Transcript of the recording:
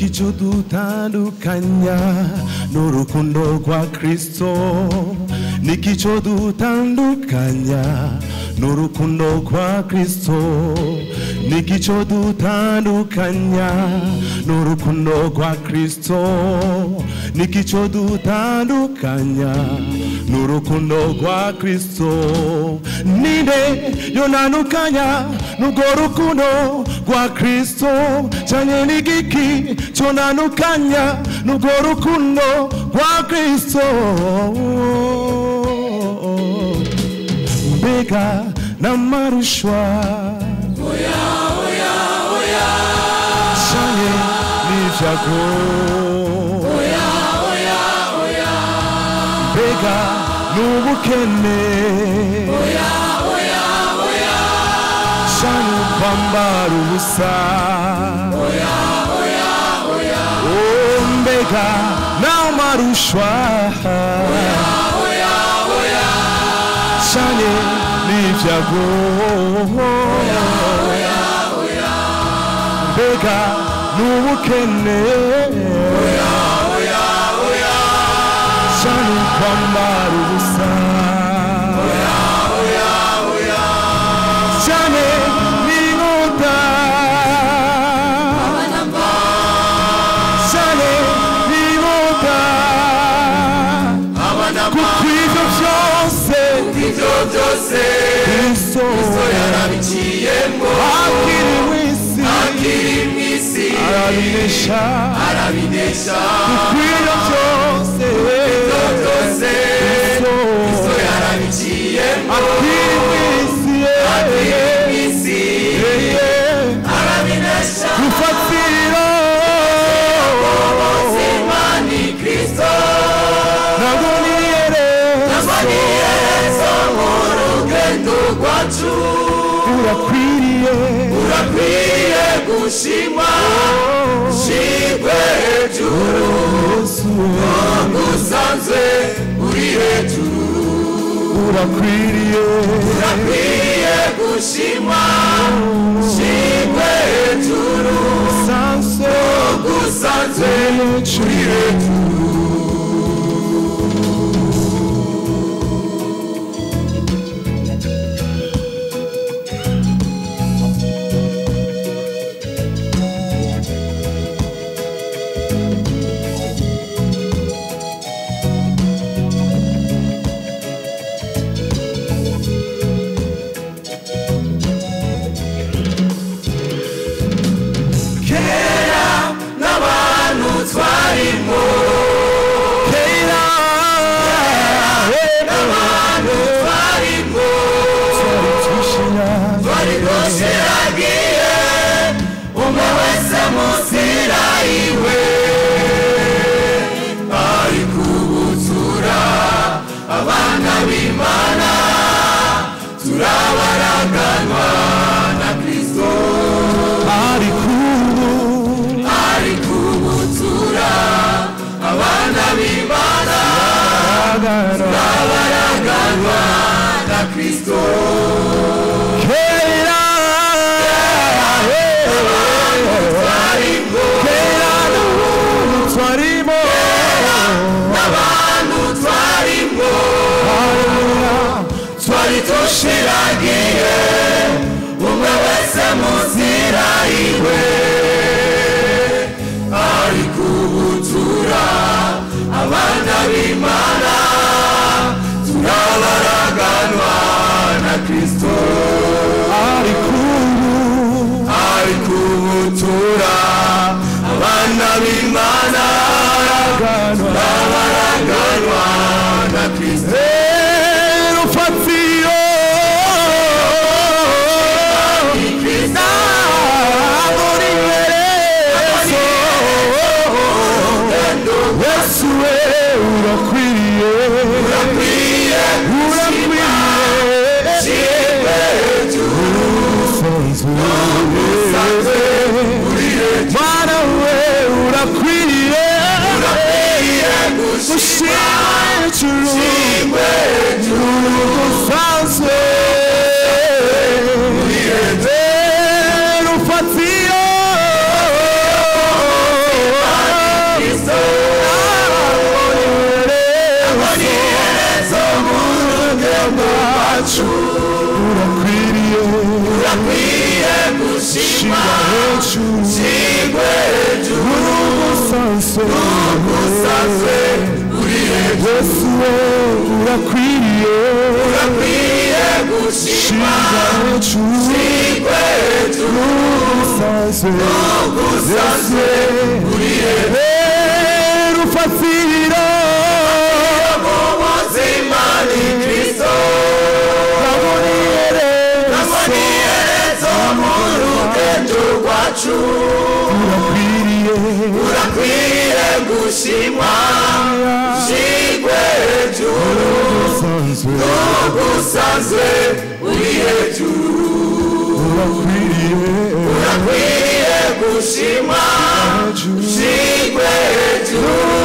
icyo dutandukanya n'urukundo rwa kirisito niko icyo dutandukanya n'urukundo rwa kirisito niko icyo dutandukanya n'urukundo rwa kirisito niko icyo dutandukanya n'urukundo rwa kirisito ninde yonanukanya n'urwo rukundo rwa kirisito cyane n'igiki cyonanukanya n'urwo rukundo rwa kirisito mbega n'amaruswa oya oya oya cyane n'ibyago oya oya oya mbega n'ubukene oya oya oya cyane kwambara ubusa oya oya oya mbega n'amaruswa oya oya oya cyane n'ibyago mbega n'ubukene cyane kwambara ubusa cyane n'inkota cyane n'inkota kuko ibyo byose ibyo byose Kristo so yarabiciyemo akiriwe isi akiri mu isi arabinesha arabinesha bikwira byose ibyo byose so Kristo yarabiciyemo akiriwe isi akiri mu isi yeye arabinesha rufatiro imani kristo ntabwo niyerezo aboniyereza mu rugendo rwacu urakwiriye urakwiye gushimwa shigwe hejuru Yesu usanzwe uri hejuru urakwiriye Akwiye gushima shimwe hejuru sanse gusanzwe uri kera n'abantu twarimo Keila n'abantu twarimo twari rwose yagiye umwe wese munsi iwe ari kubutura abana b'imana turabaraganwa na kristo ari kubu ari kubutura abana b'imana agana turabaraganwa na kristo Keila ariko Keila twarimo n'abantu twarimo twari dushiragiye umwe wese mu nzira iwe ari kubutura abana b'imana turabaraganwa na kristo ari kubu ari kubutura abana b'imana agana turabaraganwa na kristo rufatiro ni kristo muri yerezo Yesu we urakwiriye akwiye urakwiriye Mwana we urakwiriye gushima hejuru usanzwe rufatiro wacu urakwiriye urakwiye gushima shira hejuru sigwe hejuru uri umusanzu usazwe uri hejuru yesu we urakwiriye urakwiye gushima shira hejuru sigwe hejuru uri umusanzu usazwe uri hejuru rufatira mu buzima ni kristo abonere aboni yerezo mu rugendo rwacu urakwiriye urakwiye gushimwa sigwe hejuru umusanzu usanzwe uri hejuru urakwiriye urakwiye gushimwa hejuru sigwe hejuru